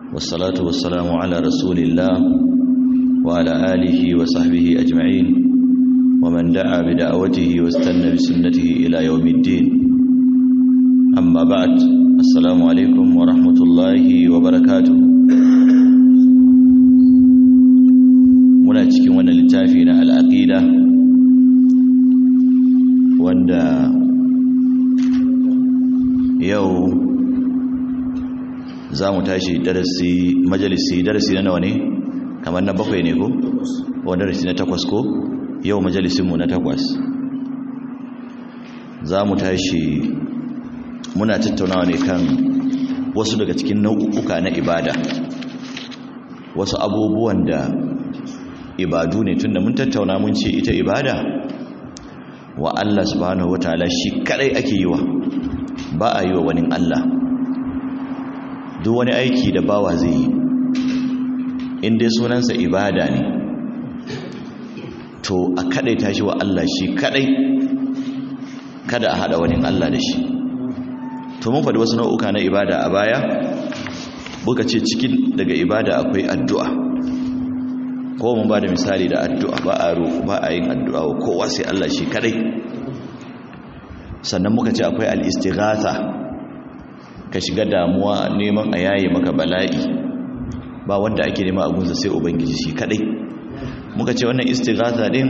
والصلاة والسلام على رسول الله وعلى آله وصحبه أجمعين ومن دعا بدعوته واستنى بسنته إلى يوم الدين أما بعد السلام عليكم ورحمة الله وبركاته muna cikin wannan littafi na al'aqida wanda yau za mu tashi darasi majalisi darasi na nawa ne kamar na bakwai ne ko ko darasi na takwas ko yau majalisinmu na takwas za mu tashi muna tattaunawa ne kan wasu daga cikin nau'uka na ibada wasu abubuwan da ibadu ne tunda mun tattauna mun ce ita ibada wa Allah subhanahu wataala shi kadai ake yi wa ba a yi wa wani Allah duk wani aiki da bawa zai yi inda sunansa ibada ne to a kadai tashi wa Allah shi kadai kada a hada wani Allah da shi to mun faɗi wasu nau'uka na ibada a baya buka ce cikin daga ibada akwai addu'a ko mun ba da misali da addu'a ba a roƙo ba a yin addu'a wa kowa sai Allah shi kadai sannan muka ce akwai al-istighatha ka shiga damuwa neman a yaye maka bala'i ba wanda ake nema a gunsa sai ubangiji shi kadai muka ce wannan istighatha din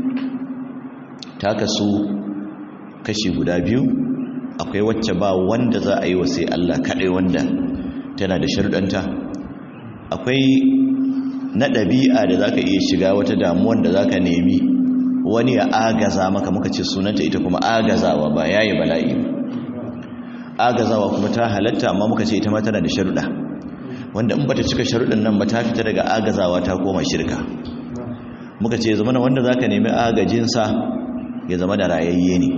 ta kasu kashi guda biyu akwai wacce ba wanda za a yi wa sai Allah kadai wanda tana da sharuɗanta akwai na ɗabi'a da za ka iya shiga wata damuwan da za ka nemi wani ya agaza maka muka ce sunanta ita kuma agazawa ba yayi bala'i agazawa kuma ta halatta amma muka ce ita ma tana da sharuɗa wanda in bata cika sharuɗin nan ba ta fita daga agazawa ta koma shirka muka ce zama na wanda za ka nemi agajinsa ya zama da rayayye ne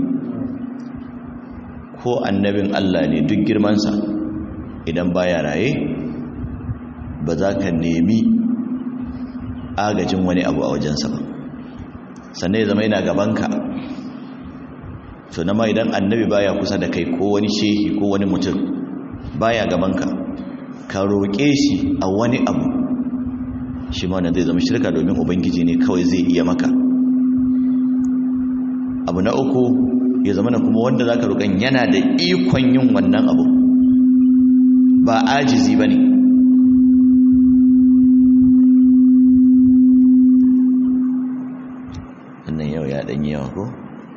ko annabin Allah ne duk girmansa idan baya raye ba za ka nemi agajin wani abu a wajensa ba sannan ya zama yana gabanka to na ma idan annabi baya kusa da kai ko wani shehi ko wani mutum baya gabanka ka roƙe shi a wani abu shi ma zai zama shirka domin ubangiji ne kawai zai iya maka abu na uku ya zama na kuma wanda za ka roƙon yana da ikon yin wannan abu ba ajizi ba ne ɗanyi yawa ko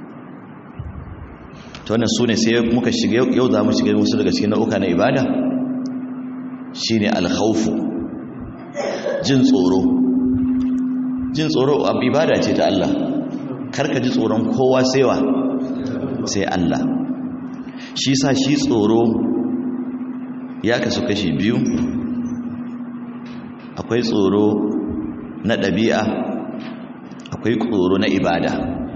ta wannan su ne sai muka shiga yau za mu shiga wasu daga cikin na'uka na ibada shi ne alhaufu jin tsoro jin tsoro abu ibada ce ta Allah karka ji tsoron kowa saiwa sai Allah shi sa shi tsoro ya kasu kashi biyu akwai tsoro na ɗabi'a akwai tsoro na ibada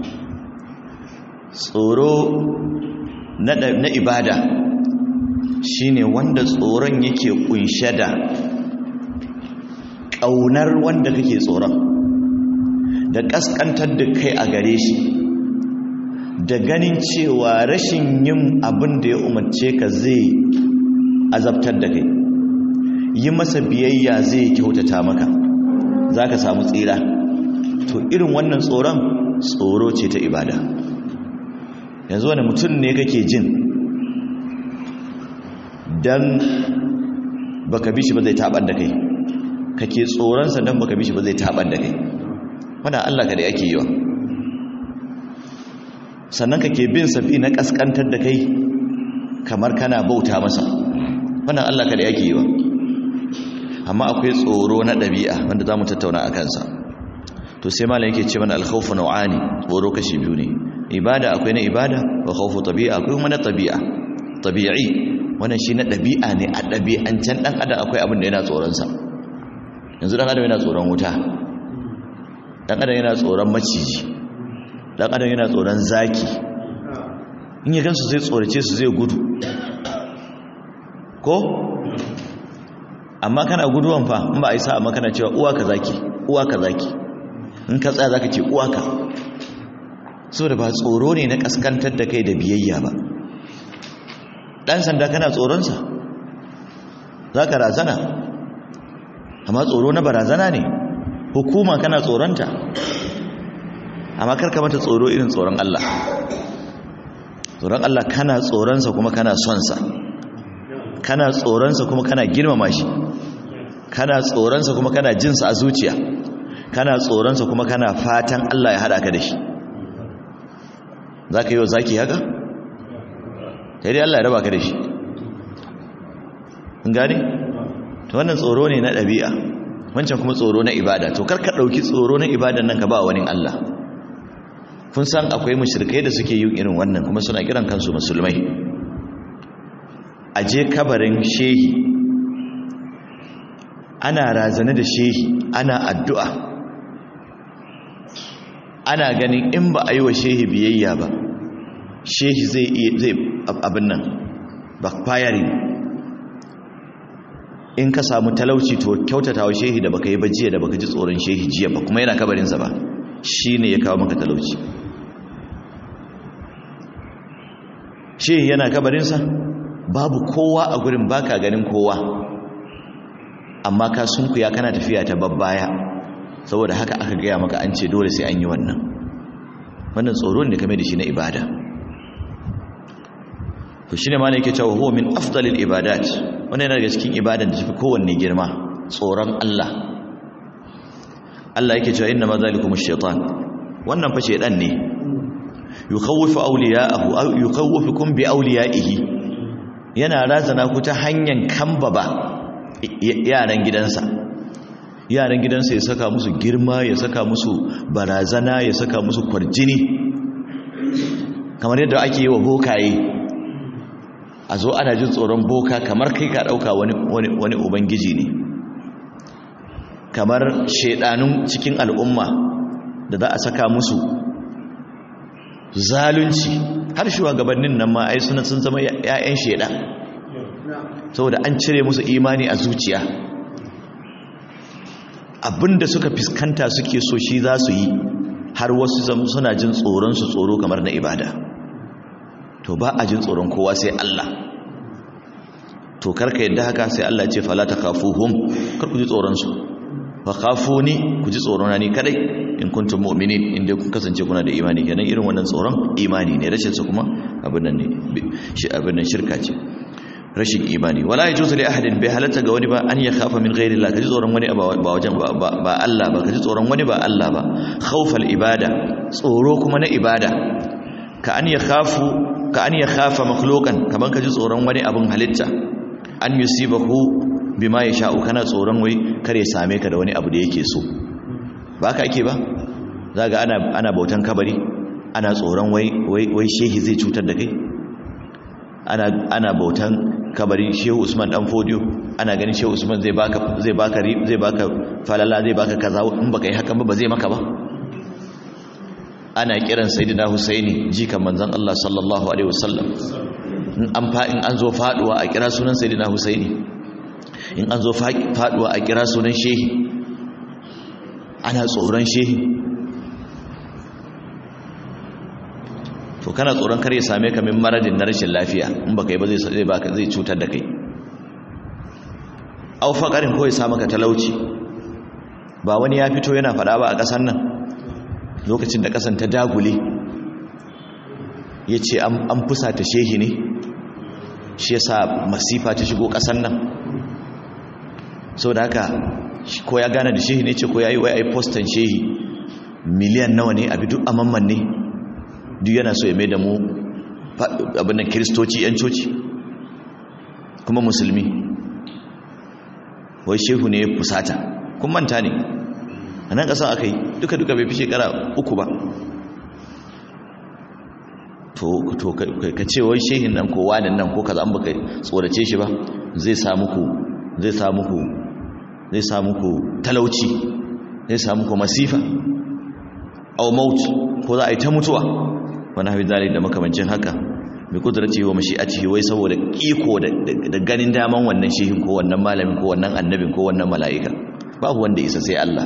tsoro na ibada shine wanda tsoron yake kunshe da ƙaunar wanda kake tsoron da ƙasƙantar da kai a gare shi da ganin cewa rashin yin abin da ya umarce ka zai azabtar da kai yi masa biyayya zai kyautata maka za ka samu tsira to irin wannan tsoron tsoro ce ta ibada yanzu wani mutum ne kake jin don baka bi shi ba zai taɓar da kai kake tsoronsa don baka bi shi ba zai taɓar da kai wadda Allah ka da ake yi wa sannan kake bin sabi na ƙasƙantar da kai kamar kana bauta masa wannan Allah ka da ake yi wa amma akwai tsoro na ɗabi'a wanda za mu tattauna a kansa to sai malam yake ce mana alkhawfu nau'ani tsoro kashi biyu ne ibada akwai na ibada wa khawfu tabi'a akwai kuma na tabi'a tabi'i wannan shi na dabi'a ne a dabi'ancan dan adam akwai abin da yana tsoron sa yanzu dan adam yana tsoron wuta dan adam yana tsoron maciji dan adam yana tsoron zaki in ya gansu zai tsorace su zai gudu ko amma kana guduwan fa in ba a yi sa'a amma kana cewa uwa ka zaki uwa ka zaki in ka tsaya zaka ce uwaka saboda ba tsoro ne na kaskantar da kai da biyayya ba dan sanda kana tsoronsa zaka razana amma tsoro na barazana ne hukuma kana tsoronta amma karka mata tsoro irin tsoron Allah tsoron Allah kana tsoronsa kuma kana sonsa kana tsoronsa kuma kana girmama shi kana tsoronsa kuma kana jinsa a zuciya kana tsoronsa kuma kana fatan Allah ya haɗa ka da shi za ka yi wa zaki haka? sai dai Allah ya raba ka da shi gane? ta wannan tsoro ne na ɗabi'a wancan kuma tsoro na ibada to karka ɗauki tsoro na ibadan nan ka ba wani Allah kun san akwai mushrikai da suke yin irin wannan kuma suna kiran kansu musulmai a je kabarin shehi ana razane da shehi ana addu'a ana ganin in ba a yi wa shehi biyayya ba shehi zai zai abin nan backfiring in ka samu talauci to kyautata wa shehi da baka yi ba jiya da baka ji tsoron shehi jiya ba kuma yana kabarinsa ba shi ne ya kawo maka talauci shehi yana kabarinsa babu kowa a gurin baka ganin kowa amma ka sunkuya kana tafiya ta babbaya saboda haka aka gaya maka an ce dole sai an yi wannan wannan tsoro ne kame da shi na ibada to shine ma ne yake cewa huwa min afdalil ibadat wannan yana daga cikin ibadan da tafi kowanne girma tsoron Allah Allah yake cewa inna ma zalikum ash-shaytan wannan fa shaydan ne yukhawifu awliya'ahu aw yukhawifukum bi awliya'ihi yana razana ku ta hanyar kambaba yaran gidansa yaran gidansa ya saka musu girma ya saka musu barazana ya saka musu kwarjini kamar yadda ake yi wa bokaye a zo ana jin tsoron boka kamar kai ka ɗauka wani ubangiji ne kamar shaidanun cikin al'umma da za a saka musu zalunci har shugabannin nan ma ai suna sun zama 'ya'yan shaidan saboda an cire musu imani a zuciya abinda suka fiskanta suke so shi za su yi har wasu suna jin tsoron su tsoro kamar na ibada to ba a jin tsoron kowa sai Allah to karka yadda haka sai Allah ce fala takhafuhum kar ku ji tsoron su fa khafuni ku ji tsoron ni kadai in kuntum mu'minin inda kun kasance kuna da imani kenan irin wannan tsoron imani ne rashin sa kuma abin nan ne shi abin nan shirka ce rashin imani wala yajuzu li ahadin bai halatta ga wani ba an ya khafa min ghairi Allah kaji tsoron wani ba wajen ba Allah ba kaji tsoron wani ba Allah ba khawfal ibada tsoro kuma na ibada ka an ya khafu ka an ya khafa makhluqan kaman kaji tsoron wani abun halitta an yusibahu bima yasha'u kana tsoron wai kare same ka da wani abu da yake so ba ka ake ba zaga ana ana bautan kabari ana tsoron wai wai shehi zai cutar da kai ana ana bautan kabari shehu usman dan fodiyo ana ganin shehu usman zai baka zai baka zai baka falala zai baka kaza in baka yi hakan ba ba zai maka ba ana kiran sayyidina husaini jikan manzon Allah sallallahu alaihi wasallam in an fa in an zo faduwa a kira sunan sayyidina husaini in an zo faduwa a kira sunan shehi ana tsoron shehi to kana tsoron kar ya same ka min maradin na rashin lafiya in baka yi ba zai baka zai cutar da kai au faqarin ko ya sa maka talauci ba wani ya fito yana fada ba a kasan nan lokacin da kasan ta dagule yace an an fusata shehi ne shi yasa masifa ta shigo kasan nan saboda haka ko ya gane da shehi ne ce ko yayi wai ai postan shehi miliyan nawa ne abi duk amamman ne duk yana so ya mai da mu abinnan kiristoci yan coci kuma musulmi wai shehu ne ya fusata kun manta ne a nan ƙasa aka yi duka-duka bai fi shekara uku ba to ka ce wai shehin nan ko wani nan ko kaza an baka tsorace shi ba zai samu ku zai samu ku zai samu ku talauci zai samu ku masifa au maut ko za a yi ta mutuwa wani hafi zalik da makamancin haka bi kudurci wa mashi'atihi wai saboda iko da ganin daman wannan shehin ko wannan malamin ko wannan annabin ko wannan mala'ika babu wanda isa sai Allah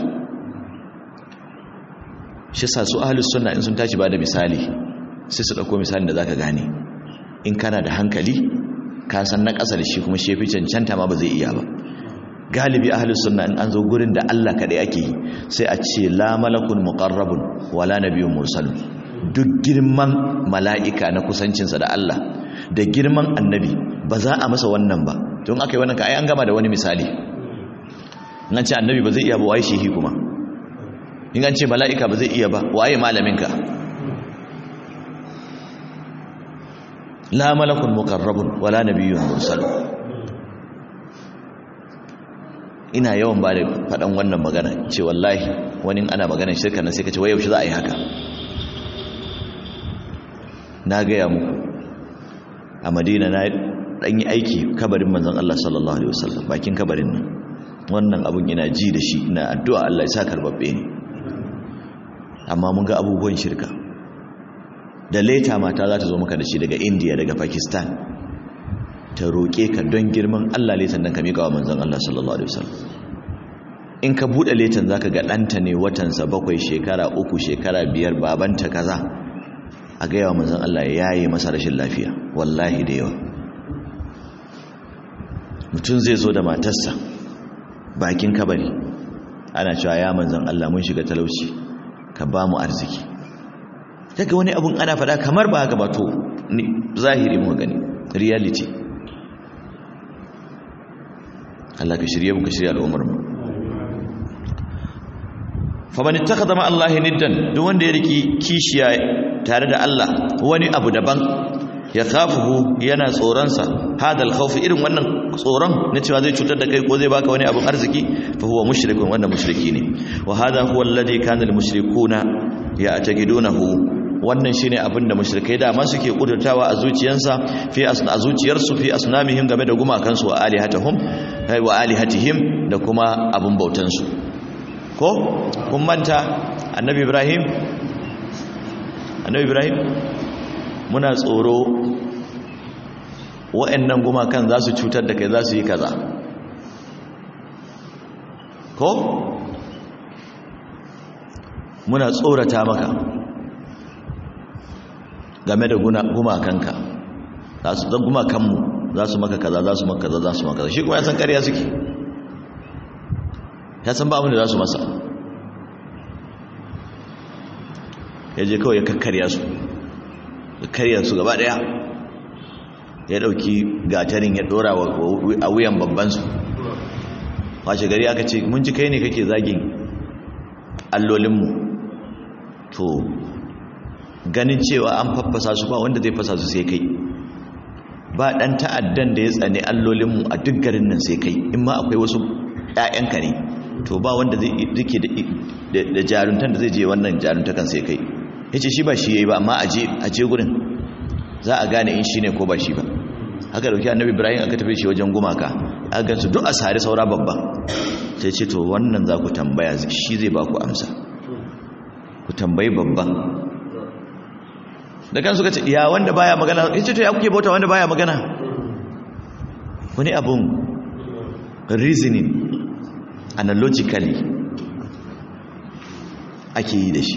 shi sa su ahlus sunna in sun tashi ba da misali sai su dauko misalin da zaka gane in kana da hankali ka san na ƙasa da shi kuma shefi cancanta ma ba zai iya ba galibi ahlus sunna in an zo gurin da Allah kadai ake yi sai a ce la malakun muqarrabun wala nabiyyun mursal duk girman mala'ika na kusancinsa da Allah da girman annabi ba za a masa wannan ba don aka yi wannan ka ai an gama da wani misali in an ce annabi ba zai iya ba waye shehi kuma in an ce mala'ika ba zai iya ba waye malaminka la malakun muqarrabun wala nabiyyun mursal ina yawan ba da faɗan wannan magana ce wallahi wani ana maganar shirka na sai ka ce wai yaushe za a yi haka na gaya muku a madina na ɗan yi aiki kabarin manzan Allah sallallahu Alaihi wasallam bakin kabarin nan wannan abun ina ji da shi ina addu'a Allah ya sa karbabbe ne amma mun ga abubuwan shirka da leta mata za ta zo maka da shi daga indiya daga pakistan ta roƙe ka don girman Allah letan nan ka miƙa wa manzan Allah sallallahu Alaihi wasallam in ka buɗe letan za ka ga ɗanta ne watansa bakwai shekara uku shekara biyar babanta kaza a gaya wa manzan Allah ya yi masa rashin lafiya wallahi da yawa mutum zai zo da matarsa bakin kabari ana cewa ya manzan Allah mun shiga talauci ka ba mu arziki daga wani abun ana faɗa kamar ba haka ba to zahiri mu gani reality Allah ka shirye mu ka shirye al'ummar mu faman ittakhadha ma Allah niddan duk wanda ya riki kishiya tare da Allah wani abu daban ya khafuhu yana tsoronsa hadal khawf irin wannan tsoron na cewa zai cutar da kai ko zai baka wani abun arziki fa huwa mushrikun wanda mushriki ne wa hada huwa alladhi kana almushrikuna ya'taqidunahu wannan shine abin da mushrikai da ma suke kudurtawa a zuciyansa fi asna a zuciyarsu fi asnamihim game da gumakansu wa alihatahum wa alihatihim da kuma abun bautansu ko kun manta annabi ibrahim annabi ibrahim muna tsoro wa'annan gumakan za su cutar da kai za su yi kaza ko muna tsorata maka game da gumakanka za su zan gumakanmu za su maka kaza za su maka kaza za su maka kaza shi kuma ya san kariya suke ya san ba abin da za su masa ya je kawai ya kakkarya su ya karya su gaba daya ya dauki gatarin ya dora a wuyan babbansu washe gari aka ce mun ji kai ne kake zagin allolinmu to ganin cewa an faffasa su ba wanda zai fasa su sai kai ba dan ta'addan da ya tsane allolinmu a duk garin nan sai kai in ma akwai wasu ƴaƴanka ne to ba wanda zai rike da jaruntan da zai je wannan jaruntakan sai kai yace shi ba shi yayi ba amma aje aje gurin za a gane in shine ko ba shi ba haka dauki annabi ibrahim aka tafi shi wajen gumaka aka gansu duk a sare saura babba sai ce to wannan za ku tambaya shi zai ba ku amsa ku tambayi babban da kan suka ce ya wanda baya magana yace to ya kuke bauta wanda baya magana wani abun reasoning analogically ake yi da shi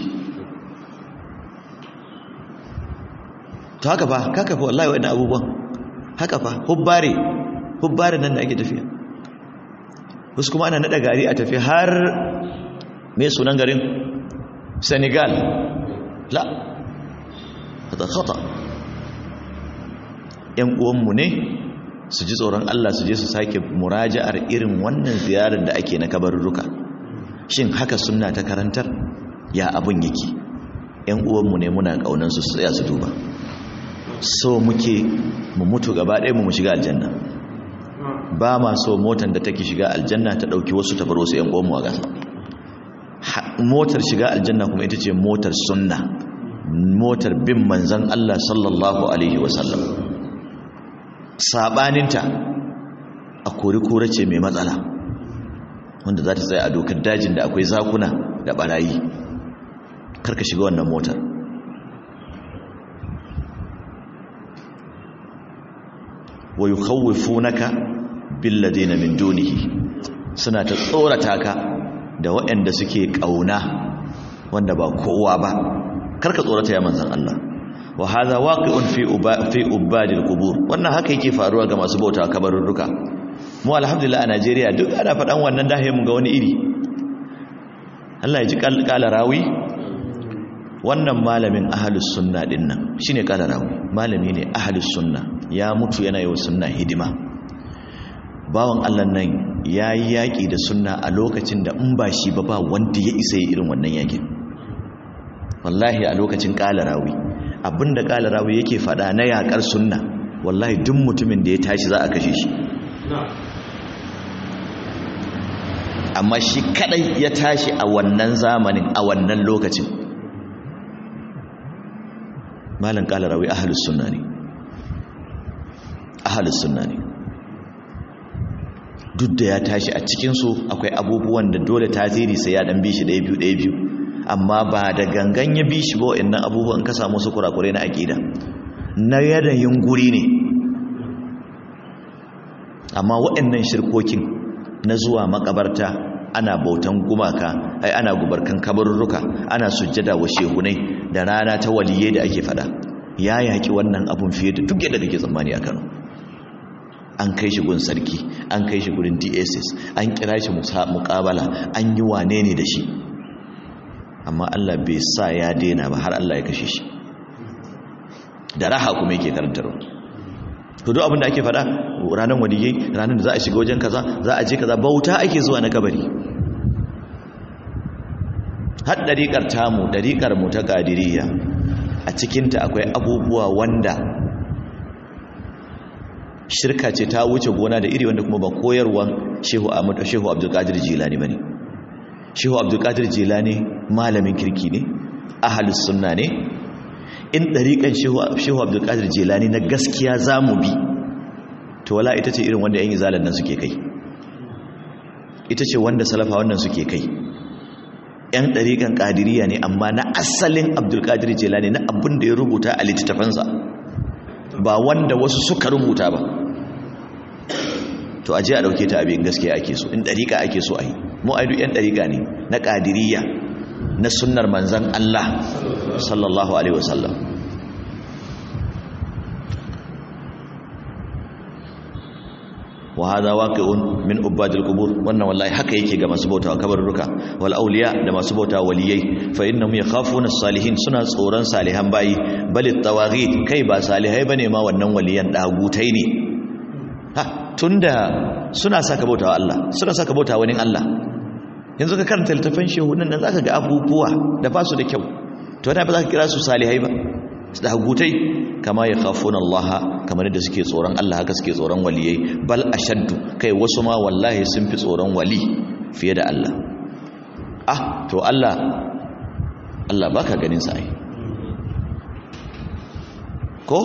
to haka fa kaka fa wallahi wa'annan abubuwan haka fa hubbare hubbare nan da ake tafiya wasu kuma ana nada gari a tafi har me sunan garin Senegal la hada khata yan uwanmu ne su ji tsoron Allah su je su sake muraja'ar irin wannan ziyarar da ake na kabarurruka shin haka sunna ta karantar ya abun yake yan uwanmu ne muna kaunan su tsaya su duba so muke mu mutu gaba ɗaya mu shiga aljanna ba ma so motar da take shiga aljanna ta ɗauki wasu ta bar wasu yan uwanmu a gasa motar shiga aljanna kuma ita ce motar sunna motar bin manzan Allah sallallahu alaihi wasallam sabaninta a kori-kore ce mai matsala wanda za ta tsaye a dokar dajin da akwai zakuna da barayi karka shiga wannan motar wa yukhawwifunaka billadina min dunihi suna ta tsorata ka da waɗanda suke ƙauna wanda ba kowa ba karka tsorata ya manzan Allah wa hadha waqi'un fi fi ubadil qubur wannan haka yake faruwa ga masu bauta kabarurruka mu alhamdulillah a Najeriya duk ana faɗan wannan dahe mu ga wani iri Allah ya ji kala rawi wannan malamin ahlus sunna din nan shine kala rawi malami ne ahlus sunna ya mutu yana yi wa sunna hidima bawan Allah nan yayi yaki da sunna a lokacin da in ba shi ba ba wanda ya isa irin wannan yakin wallahi a lokacin kala rawi abinda kala rawi yake fada na yakar sunna wallahi duk mutumin da ya tashi za a kashe shi amma shi kadai ya tashi a wannan zamanin a wannan lokacin malam kala rawi ahlus sunna ne ahlus sunna ne duk da ya tashi a cikinsu akwai abubuwan da dole tasiri sai ya dan bi shi ɗaya biyu ɗaya biyu amma ba da gangan ya bi shi ba wa'annan abubuwan ka samu su kurakurai na aƙida na yanayin guri ne amma wa'annan shirkokin na zuwa makabarta ana bautan gumaka ai ana gubarkan kabarurruka ana sujjada wa shehunai da rana ta waliye da ake fada ya yaki wannan abun fiye da duk yadda kake tsammani a Kano an kai shi gun sarki an kai shi gurin DSS an kira shi muƙabala an yi wane ne da shi amma Allah bai sa ya daina ba har Allah ya kashe shi da raha kuma yake karantarwa to duk abin da ake faɗa ranar waliyai ranar da za a shiga wajen kaza za a je kaza bauta ake zuwa na kabari har ɗariƙar tamu ɗariƙar mu ta ƙadiriya a cikinta akwai abubuwa wanda shirka ce ta wuce gona da iri wanda kuma ba koyarwan shehu ahmad shehu abdulkadir jilani bane shehu abdulkadir jilani malamin kirki ne ahlus sunna ne in dariƙan shehu abdulkadir jilani na gaskiya zamu bi to wala ita ce irin wanda yan izalan nan suke kai ita ce wanda salafa wannan suke kai yan dariƙan ƙadiriya ne amma na asalin abdulkadir jilani na abin da ya rubuta a littattafansa ba wanda wasu suka rubuta ba to aje a dauke ta abin gaskiya ake so in dariƙa ake so ai mu ai duk yan dariƙa ne na qadiriyya na sunnar manzon Allah sallallahu alaihi wasallam wa hada waqi'un min ubadil qubur wannan wallahi haka yake ga masu bautawa kabarruka wal awliya da masu bautawa waliyai fa innahum yakhafuna as-salihin suna tsoron salihan bayi balit tawaghit kai ba salihai bane ma wannan waliyan dagutai ne ha tunda suna saka bautawa Allah suna saka bautawa wani Allah yanzu ka karanta littafin shehunan nan zaka ga abubuwa da ba su da kyau to wani ba za ka kira su salihai ba su dagutai kama ya khafuna Allah kamar yadda suke tsoron Allah haka suke tsoron waliyai bal ashaddu kai wasu ma wallahi sun fi tsoron wali fiye da Allah ah to Allah Allah baka ganin sa ai ko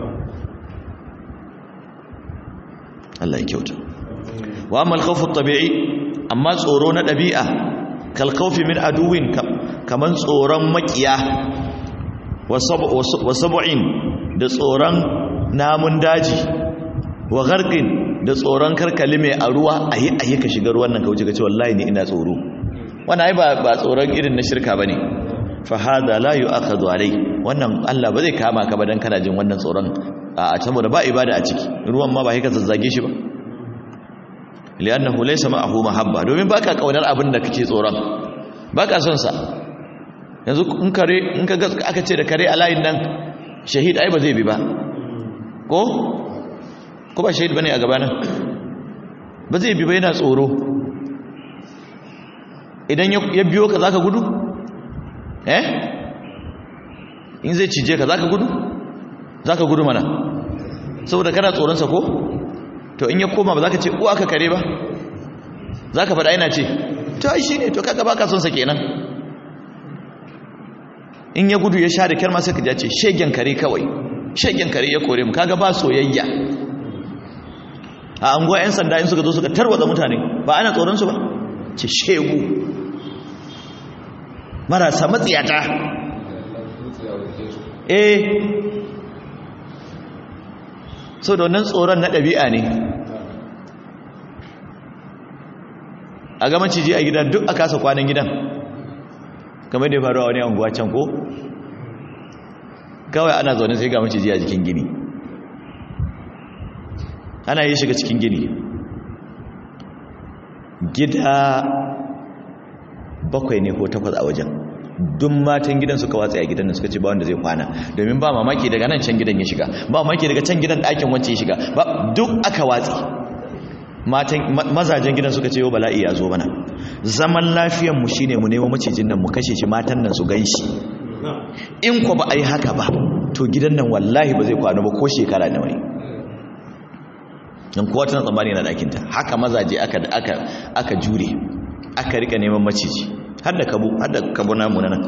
Allah ya kyauta wa amma al-khawf at-tabi'i amma tsoro na dabi'a kal khawfi min aduwin kaman tsoron makiya wa sab'in da tsoron namun daji wa gharqin da tsoron karkali mai a ruwa ayi ayi ka shiga ruwan nan ka wuce ka ce wallahi ni ina tsoro wannan ai ba ba tsoron irin na shirka bane fa hada la yu'akhadhu alai wannan Allah ba zai kama ka ba dan kana jin wannan tsoron a saboda ba ibada a ciki ruwan ma ba sai ka zazzage shi ba li'annahu laysa ma'ahu mahabba domin baka kaunar abin da kake tsoron baka son sa yanzu in kare in ka ga aka ce da kare a layin nan shahid ai ba zai bi ba ko ko ba shahid bane a gaba nan ba zai bi ba yana tsoro idan ya biyo ka zaka gudu eh in zai cije ka zaka gudu zaka gudu mana saboda kana tsoron sa ko to in ya koma ba zaka ce uwa ka kare ba zaka faɗa yana ce to ai shine to kaga baka son sa kenan in ya gudu ya sha da kyar ma sai ka ce shegen kare kawai shegen kare ya kore mu kaga ba soyayya a anguwa yan sanda in suka zo suka tarwatsa mutane ba ana tsoron su ba ce shegu marasa matsiyata eh so da wannan tsoron na ɗabi'a ne a ga maciji a gidan duk a kasa kwanan gidan kamar da ya faru a wani anguwa can ko kawai ana zaune sai ga maciji a jikin gini ana yi shiga cikin gini gida bakwai ne ko takwas a wajen duk matan gidan suka watsa a gidan nan suka ce ba wanda zai kwana domin ba mamaki daga nan can gidan ya shiga ba mamaki daga can gidan ɗakin wacce ya shiga ba duk aka watsi matan mazajen gidan suka ce yau bala'i ya zo mana zaman lafiyar mu shine mu nemo macijin nan mu kashe shi matan nan su ganshi in ko ba a yi haka ba to gidan nan wallahi ba zai kwana ba ko shekara nawa ne don kowa tana tsammani na ɗakinta haka mazaje aka aka aka jure aka rika neman maciji har da kabu har da kabu namu nan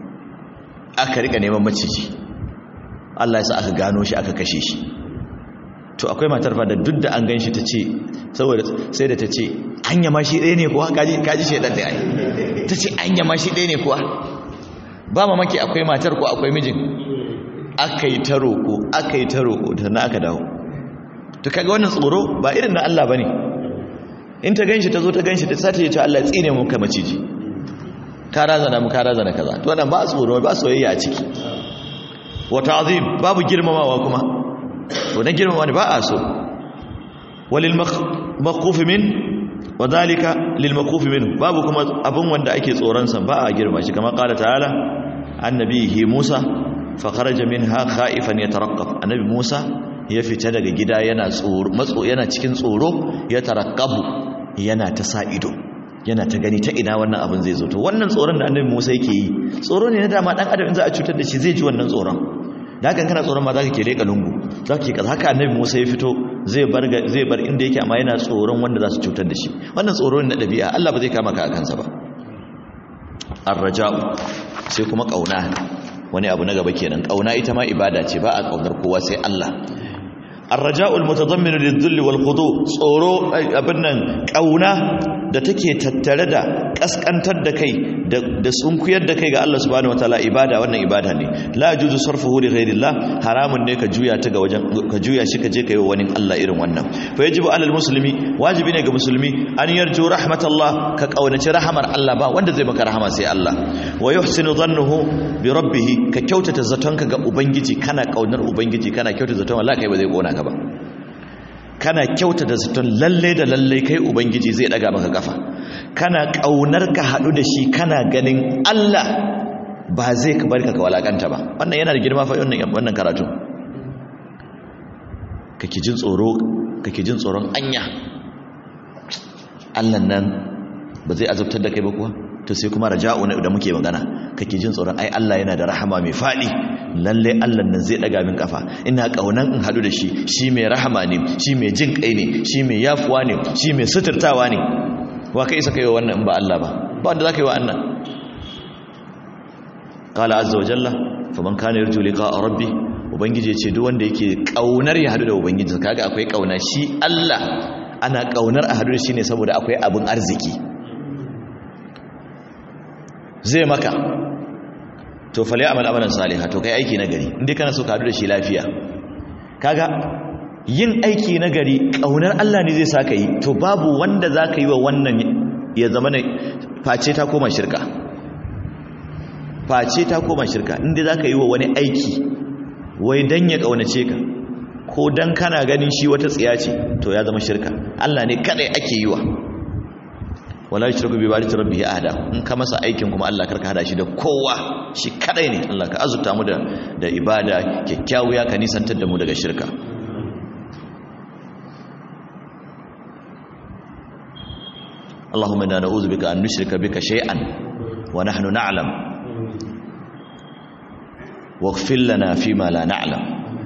aka rika neman maciji Allah ya sa aka gano shi aka kashe shi to akwai matar fa da duk da an ganshi ta ce saboda sai da ta ce anya ma shi ɗaya ne kuwa kaji kaji shedan ta yi ta ce anya ma shi ɗaya ne kuwa ba mamaki akwai matar ko akwai mijin aka yi ta roƙo aka yi ta roƙo ta na aka dawo to kaga wannan tsoro ba irin na Allah bane in ta ganshi ta zo ta ganshi ta sace ya ce Allah tsine mu ka maciji ka razana mu ka razana kaza to wannan ba tsoro ba soyayya a ciki wa ta'zim babu girmamawa kuma to na girmama ne ba a so walil maquf min wa dhalika lil maquf min babu kuma abun wanda ake tsoron sa ba a girma shi kamar qala ta'ala annabihi Musa fa kharaja minha khaifan yataraqqab annabi Musa ya fita daga gida yana tsoro matso yana cikin tsoro ya tarakkabu yana ta sa ido yana ta gani ta ina wannan abin zai zo to wannan tsoron da annabi Musa yake yi tsoro ne na dama dan adam in za a cutar da shi zai ji wannan tsoron da hakan kana tsoron ma zaka ke leka lungu zaka ke kaza haka annabi Musa ya fito zai bar zai bar inda yake amma yana tsoron wanda za su cutar da shi wannan tsoro ne na dabi'a Allah ba zai kama ka akan sa ba ar-raja'u sai kuma kauna wani abu na gaba kenan kauna ita ma ibada ce ba a kaunar kowa sai Allah الرجاء المتضمن للذل والخضوع tsoro abin nan kauna da take tattare da kaskantar da kai da sunkuyar da kai ga Allah subhanahu wataala ibada wannan ibada ne la yajuzu sarfuhu li ghayrillah haramun ne ka juya ta ga wajen ka juya shi ka je kai wani Allah irin wannan fa yajibu alal muslimi wajibi ne ga musulmi an yarju rahmatallah ka kaunaci rahamar Allah ba wanda zai maka rahama sai Allah wa yuhsinu dhannuhu bi rabbih ka kyautata zatonka ga ubangiji kana kaunar ubangiji kana kyautata zaton wallahi kai ba zai kona ka ba kana kyauta da zaton lalle da lalle kai ubangiji zai daga maka kafa kana kaunar ka hadu da shi kana ganin Allah ba zai ka barka ka walakanta ba wannan yana da girma fa wannan wannan karatu kake jin tsoro kake jin tsoron anya Allah nan ba zai azabtar da kai ba kuwa to sai kuma raja'u da muke magana kake jin tsoron ai Allah yana da rahama mai fadi lalle Allah nan zai daga min kafa ina kaunan in hadu da shi shi mai rahama ne shi mai jin kai ne shi mai yafuwa ne shi mai suturtawa ne wa kai saka yi wannan in ba Allah ba ba wanda zaka yi wa annan qala azza wa jalla faman kana yarju liqa'a rabbi ubangiji ce duk wanda yake kaunar ya hadu da ubangiji kaga akwai kauna shi Allah ana kaunar a hadu da shi ne saboda akwai abun arziki zai maka to fali amal amalan saliha to kai aiki nagari inda kana so ka hadu da shi lafiya kaga yin aiki nagari kaunar Allah ne zai saka yi to babu wanda zaka yi wa wannan ya zama ne face ta koma shirka face ta koma shirka inda zaka yi wa wani aiki wai dan ya kaunace ka ko dan kana ganin shi wata tsiya ce to ya zama shirka Allah ne kadai ake yi wa wala yushriku bi ibadati rabbih ahada in ka masa aikin kuma Allah karka hada shi da kowa shi kadai ne Allah ka azurta mu da da ibada kyakkyawiya ka nisantar da mu daga shirka Allahumma inna na'udhu bika an nushrika bika shay'an wa nahnu na'lam waghfir lana fima la na'lam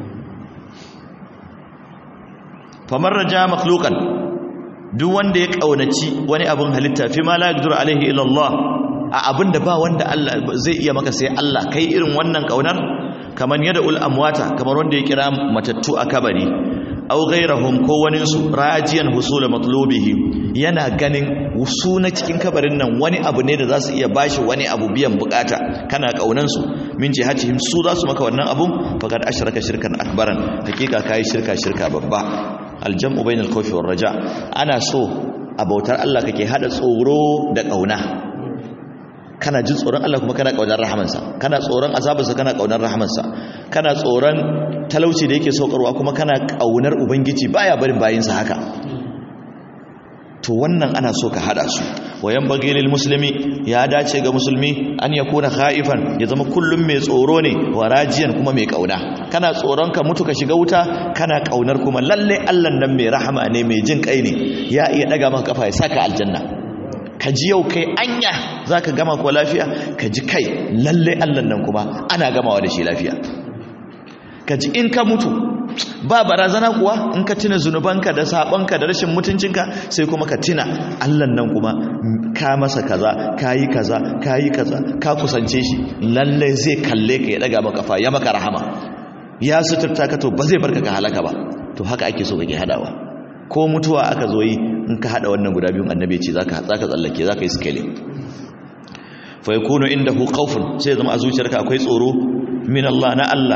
faman raja makhluqan duk wanda ya kaunaci wani abin halitta fi ma la yaqdiru alaihi illa Allah a abin da ba wanda Allah zai iya maka sai Allah kai irin wannan kaunar kaman yada ul amwata kamar wanda ya kira matattu a kabari aw ghayrahum ko wani su rajiyan husul matlubihi yana ganin wusu na cikin kabarin nan wani abu ne da za su iya bashi wani abu biyan bukata kana kaunan su min jihatihim su za su maka wannan abun faqad ashraka shirkan akbaran hakika kai shirka shirka babba aljam'u bainal khawfi war raja ana so a bautar Allah kake hada tsoro da kauna kana jin tsoron Allah kuma kana kaunar rahamansa kana tsoron azabarsa kana kaunar rahamansa kana tsoron talauci da yake saukarwa kuma kana kaunar ubangiji baya barin bayinsa haka to wannan ana so ka hada su wayan bagilil muslimi ya dace ga musulmi an ya kuna khaifan ya zama kullum mai tsoro ne warajiyan kuma mai kauna kana tsoron ka mutu ka shiga wuta kana kaunar kuma lalle Allah nan mai rahama ne mai jin kai ne ya iya daga maka kafa ya saka aljanna ka ji yau kai anya zaka gama ko lafiya ka ji kai lalle Allah nan kuma ana gamawa da shi lafiya ka ji in ka mutu ba barazana kuwa in ka tuna zunubanka da sabonka da rashin mutuncinka sai kuma ka tuna Allah nan kuma ka masa kaza kayi kaza kayi kaza ka kusance shi lalle zai kalle ka ya daga maka fa ya maka rahama ya suturta ka to ba zai barka ka halaka ba to haka ake so kake hadawa ko mutuwa aka zo yi in ka hada wannan guda biyun annabi ce zaka zaka tsallake zaka yi scaling fa yakunu indahu khawfun sai zama a zuciyarka akwai tsoro min Allah na Allah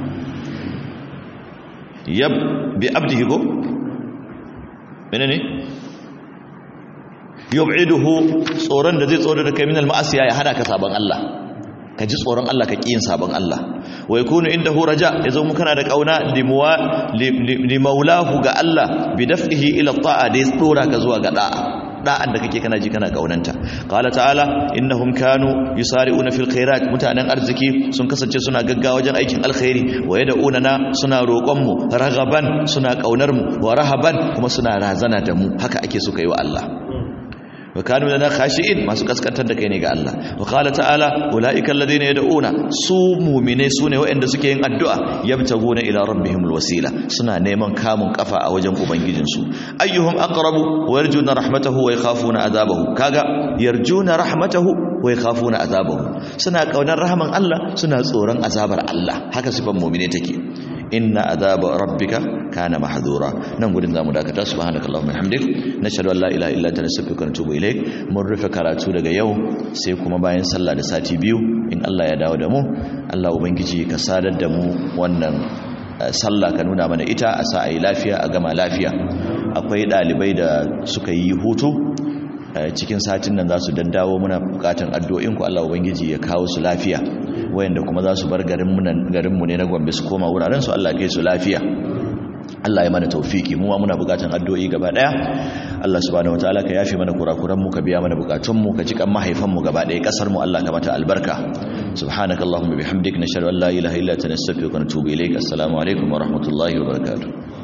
yab bi abdihi go menene yub'iduhu tsoron da zai tsoro da kai min al-ma'asiya ya hada ka saban Allah ka ji tsoron Allah ka ƙi yin sabon Allah wa yakunu indahu raja yazo mu kana da kauna limuwa limaulahu ga Allah bi daf'ihi ila ta'a da ya tsora ka zuwa ga da'a da'an da kake kana ji kana kaunanta qala ta'ala innahum kanu yusari'una fil khairat mutanen arziki sun kasance suna gaggawa wajen aikin alkhairi wa yad'una na suna roƙon mu ragaban suna kaunar mu wa rahaban kuma suna razana da mu haka ake so kai wa Allah wa kanu lana khashi'in masu kaskantar da kai ne ga Allah wa qala ta'ala ulaika alladhina yad'una su mu'mine sune waɗanda suke yin addu'a yabtaguna ila rabbihimul wasila suna neman kamun kafa a wajen ubangijin su ayyuhum aqrabu wa yarjuna rahmatahu wa yakhafuna azabahu kaga yarjuna rahmatahu wa yakhafuna azabahu suna kaunar rahman Allah suna tsoron azabar Allah haka sifan mu'mine take inna azaba rabbika kana mahdura nan gudun zamu dakata subhanakallahumma hamdik nashhadu an la ilaha illa anta nastaghfiruka wa natubu ilaik mun rufe karatu daga yau sai kuma bayan sallah da sati biyu in Allah ya dawo da mu Allah ubangiji ka sadar da mu wannan sallah ka nuna mana ita a sa ayi lafiya a gama lafiya akwai dalibai da suka yi hutu cikin satin nan za su daddawo muna bukatan addu'o'in ku Allah ubangiji ya kawo su lafiya wayanda kuma za su bar garinmu ne na gombe su koma wuraren su Allah kai su lafiya Allah ya mana taufiki mu muna bukatan addu'o'i gaba daya Allah subhanahu wataala ka yafe mana kurakuran mu ka biya mana bukatun mu ka jikan mahaifan mu gaba daya kasar mu Allah ka mata albarka subhanakallahumma bihamdik nashhadu an la ilaha illa anta nastaghfiruka wa natubu ilaik assalamu alaikum wa rahmatullahi wa barakatuh